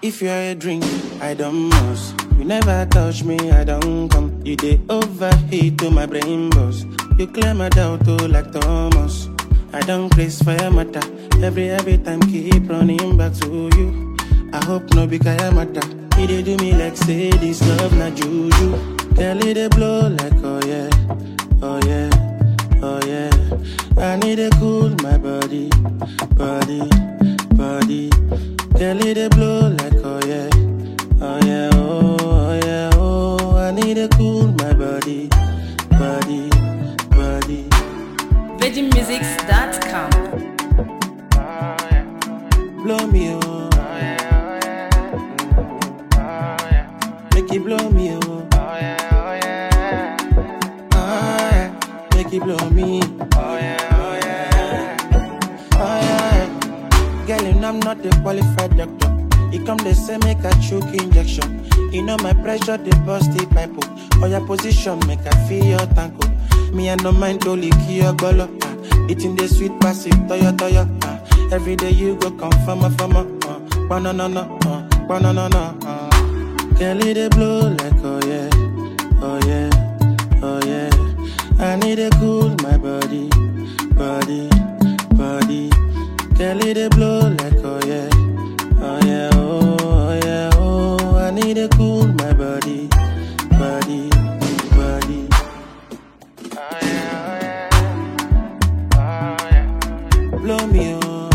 If you're a drink, I don't must. You never touch me, I don't come. You dey overheat to my brain boss. You clear my doubt oh, like Thomas. I don't place fire matter. Every every time keep running back to you. I hope no be kaya matter. He dey do me like say this love na juju. Girl, it dey blow like oh yeah, oh yeah, oh yeah. I need to cool my body, body, body. Girl, it dey blow like oh yeah, oh yeah, oh, oh yeah, oh. I need to cool my body, body, body. VeggieMusics.com. Blow me oh, make it blow me oh, ah yeah, make it blow me. Oh yeah. Girl, you know I'm not a qualified doctor. You come they say make a choke injection. You know my pressure they bust the pipe. oh. Or your position make I feel your tanko. Me I no mind to lick your golo. ah. Eating the sweet passive toyo toyo. ah. Every day you go confirm a farmer. Uh. Banana no, uh. banana no. Uh. Girl, it dey blow like oh yeah, oh yeah, oh yeah. I need to cool my body, body, body. Girl, it dey blow like oh yeah, oh yeah, oh, oh yeah, oh. I need to cool my body, body, body. Blow me oh,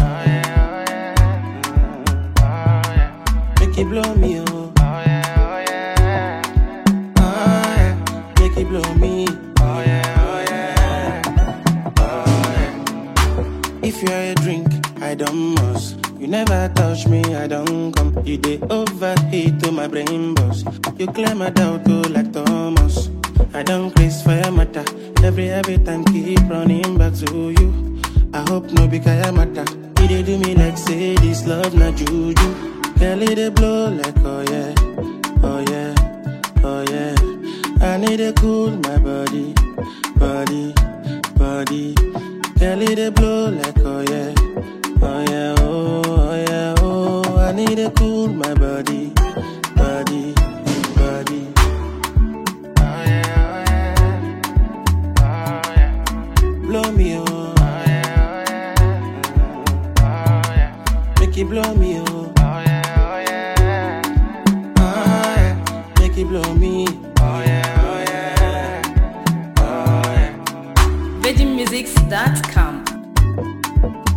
make it blow me oh, ah yeah, make it blow me. If you're a drink, I don't must. You never touch me, I don't come. You dey overheat to my brain boss. You clear my doubt oh, like Thomas. I don't place fire matter. Every every time keep running back to you. I hope no be kaya matter. He dey do me like say this love na juju. Girl, it dey blow like oh yeah, oh yeah, oh yeah. I need to cool my body, body, body. Girl, it dey blow like oh yeah, oh yeah, oh, oh yeah, oh. I need to cool my body, body, body. Blow me oh, make it blow me oh, ah yeah, make it blow me. VeggieMusics.com.